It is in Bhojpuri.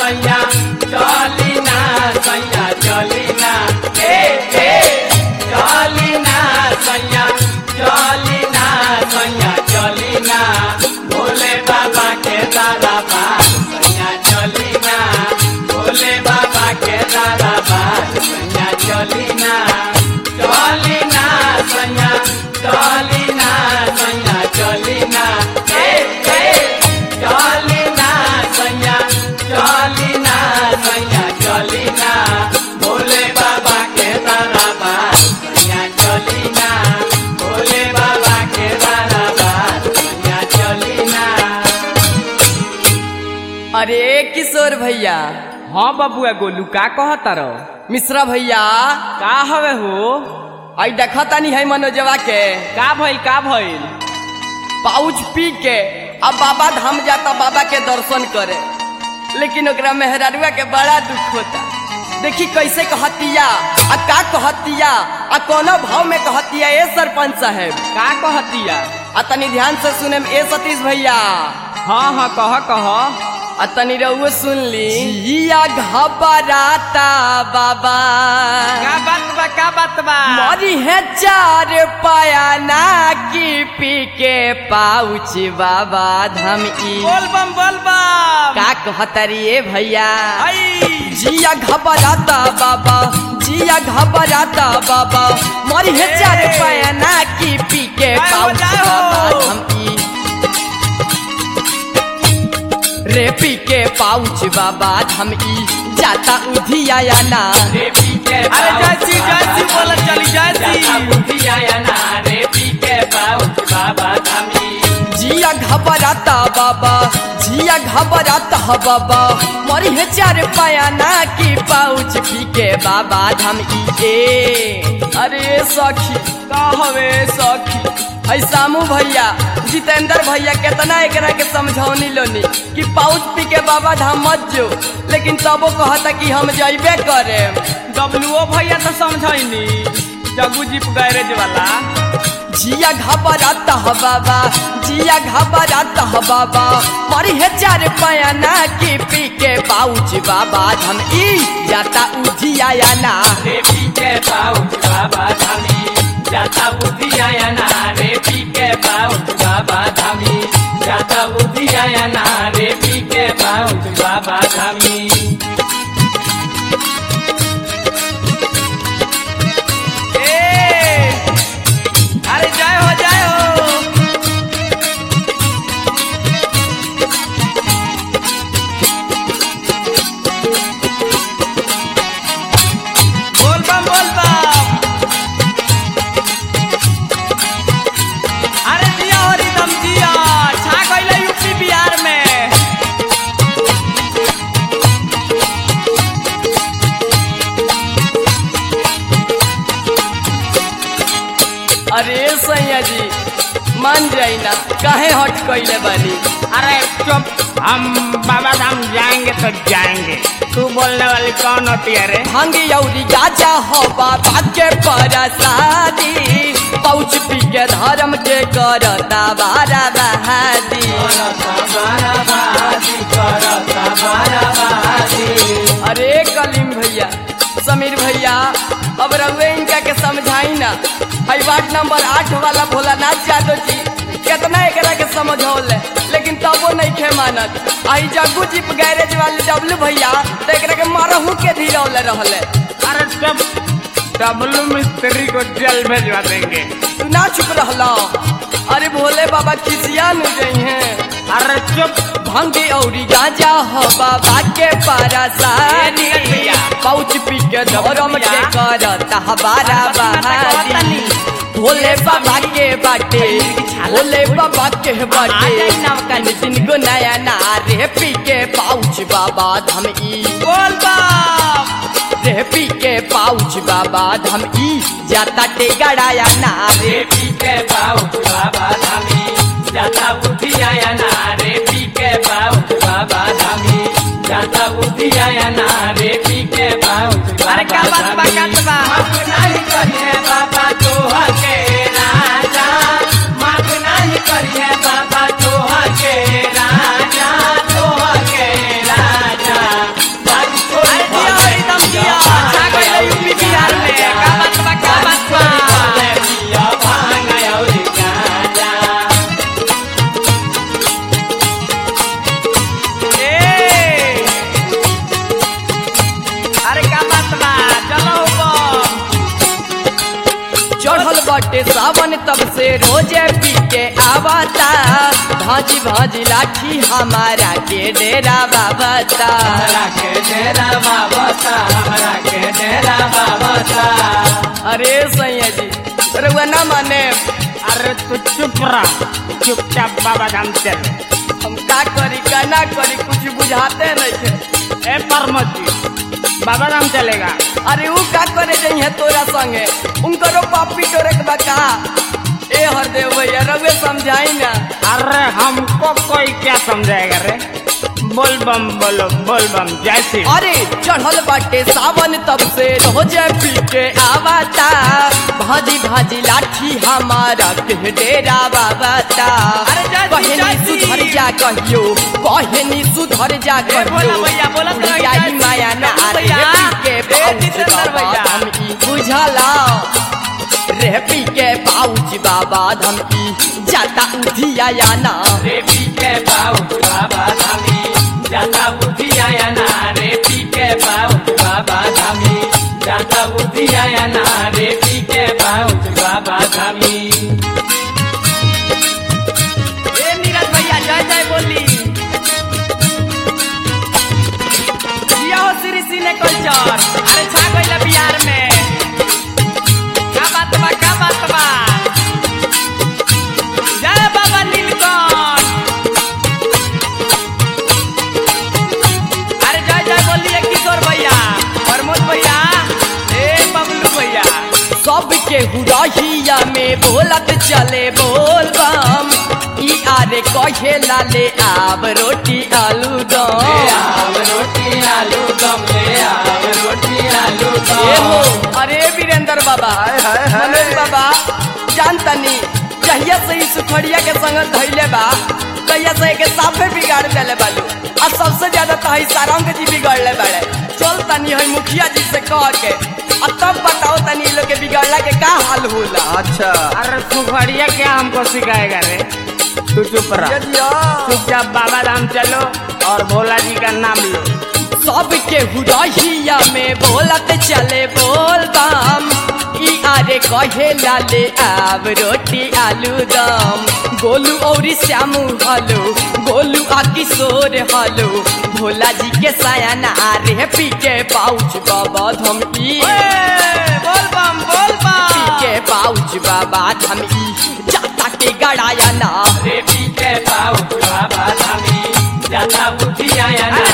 सैया चली ना सैया चली ना ए ए चली ना सैया चली ना सैया चली ना भोले बाबा के दादा बात सैया चली ना भोले बाबा के दादा बात सैया चली ना चली ना सैया चली ना सैया चली ना ए ए चली ना सैया चली ना सैया चली ना भोले बाबा के दादा बात सैया चली ना भोले बाबा के दादा बात सैया चली ना अरे किशोर भैया हाँ बबुआ गोलू का कहता रहो मिश्रा भैया का हवे हो आई देखा तानी है मनोजवा के का भइल का भइल पाउच पी के अब बाबा धाम जाता बाबा के दर्शन करे लेकिन ओकरा मेहरारुआ के बड़ा दुख होता देखी कैसे कहतिया आ का कहतिया आ कोनो भाव में कहतिया ए सरपंच साहेब का कहतिया आ तनी ध्यान से सुने में ए सतीश भैया हाँ हाँ कह कह आ तनी रहुओ सुन ली जिया घबराता बाबा का बात बा का बात बा मरी है चार पाया ना की पी के पाउच बाबा धम ई बोल बम बोल बम का कहतरी ए भैया आई जिया घबराता बाबा जिया घबराता बाबा मरी है चार पाया ना की पी के जय हो, पाउच जय हो। बाबा धम ई रे पी के पाउच बाबा धम ई जाता उधिया या ना रे पी के अरे जय श्री जय श्री बोल चली जय श्री बुधिया ना रे पी के बाबू बाबा धामी जिया घबराता बाबा जिया घबराता ह बाबा मरी है चार पाया ना की पाउच पी के बाबा धम ई ए अरे सखी का हवे सखी ऐ सामू भैया जितेंद्र भैया केतना एकरा के समझौनी लोनी कि पाउच पी के बाबा धाम मत जो लेकिन तबो कहता कि हम जइबे करे डब्लूओ भैया तो समझैनी जगू जीप गैरेज वाला जिया घबराता ह बाबा जिया घबराता ह बाबा मरी है चार पाया ना की पी के पाउच बाबा धम ई जाता उधिया या ना रे पी के बाबू बाबा धामी जाता बुधिया ना रे पी के बाबू बाबा धामी जाता बुधिया ना रे पी के बाबू बाबा धामी ए अरे जय हो जय हो बोल बम बोल बम अरे जिया हो रिदम जिया छा गइले यूपी बिहार में अरे सैया जी मान जाई ना काहे हट कइले बानी अरे चुप हम बाबा धाम जाएंगे तो जाएंगे तू बोलने वाली कौन होती है रे भांगी औरी गाजा हो बाबा के परसादी पाउच पी के धर्म के करता बारा बहादी बाराबादी करता बाराबादी अरे कलीम भैया समीर भैया अब रउए इनका के समझाई ना हई वार्ड नंबर आठ वाला भोलानाथ यादव जी कितना एकरा के समझौले लेकिन तबो नहीं खे मानत आई जग्गू जीप गैरेज वाले डब्लू भैया तो एकरा के मारहू के धीरौले रहले अरे चुप डब्लू मिस्त्री को जेल भेजवा देंगे तू ना चुप रहला अरे भोले बाबा खिसिया न गई हैं अरे चुप भंगी औरी गाजा हो बाबा के ए, परसादी नीरज भैया। पाउच पी के धर्म के करता हबारा बहादी भोले बाबा के बाटे भोले बाबा के बाटे दिन गो नया नारे पी के पाउच बाबा धम ई बोल बम रे पी के पाउच बाबा धम ई जाता टे गड़ाया नारे रे पी के बाबू बाबा धामी जाता बुधिया ना रे पी के बाबू बाबा धामी जाता बुधिया ना रे पी के बाबू अरे क्या बात बा क्या बात बा माफ नहीं करिए बाबा तोहा के राजा माफ नहीं करिए बाबा तोहा के राजा तोहा के राजा बाटे सावन तब से रोजे पी के आवता भाजी भाजी लाठी हमारा के डेरा बाबता हमरा के डेरा बाबा सा हमरा के डेरा बाबा सा अरे सैया जी रउआ ना माने अरे तू चुप रह चुपचाप बाबा धाम चल हम का करी का ना करी कुछ बुझाते नहीं थे ए परमत जी बाबा धाम चलेगा अरे वो का करे जाइए तोरा संगे उनकरो पापी तोरे के बका ए हरदेव भैया रउए समझाई ना अरे हमको कोई क्या समझाएगा रे बोल बम बोलो बोल बम जैसी अरे चढ़ल बाटे सावन तब से रोजे पी के आवता भाजी भाजी लाठी हमारा के डेरा बाबता अरे जाती, कहनी जाती। सुधर जा कहियो कहनी सुधर जा ए, बोला कहियो भैया, बोला तो बुढ़िया जाती। ही माया ना बोला रे भैया। पी के ए, पाउच जितेंद्र बाबा भैया। हम ई बुझला रे पी के पाउच बाबा हम ई जाता उधिया या ना रे पी के पाउच बाबा धामी जाता बुद्धि आया ना रे पी के पाउच बाबा धामी जाता बुद्धि आया ना रे पी के पाउच बाबा धामी ए नीरज भैया जय जय बोली जिया हो श्री सिने कल्चर अरे छा गइल बिहार में का बात बा का बात बा जय बाबा नीलकंठ अरे जय जय बोलिए किशोर भैया प्रमोद भैया ए बबलू भैया सबके हुरहिया में बोलत चले बोल बम ई आरे कहे लाले आब रोटी आलू ले दम आव रोटी आलू दम ले आव रोटी आलू ए हो दम अरे वीरेंद्र बाबा मनोज बाबा जानतनी जहिया से ई सुखड़िया के संग धैले बा तहिया से के साफे बिगाड़ देले बालू आ सबसे ज्यादा तो हई सारंग जी बिगड़ले बाड़े चल तनी हई मुखिया जी से कह के आ तब बताओ तनी ई लोग के बिगड़ला के का हाल होला अच्छा अरे सुखड़िया क्या हमको सिखाएगा रे तू चुप रह चुपचाप बाबा धाम चलो और भोला जी का नाम लो सबके हुरहिया में बोलत चले बोल बम ई आरे कहे लाले आब रोटी आलू दम गोलू और श्यामू हलो गोलू आ किशोर हलो भोला जी के सायाना आरे पी के पाउच बाबा धम ई बोल बम बोल पी बम के पाउच बाबा धम ई जाता के गड़ाया ना रे पी के पाउच बाबा धामी जाता बुद्धि आया ना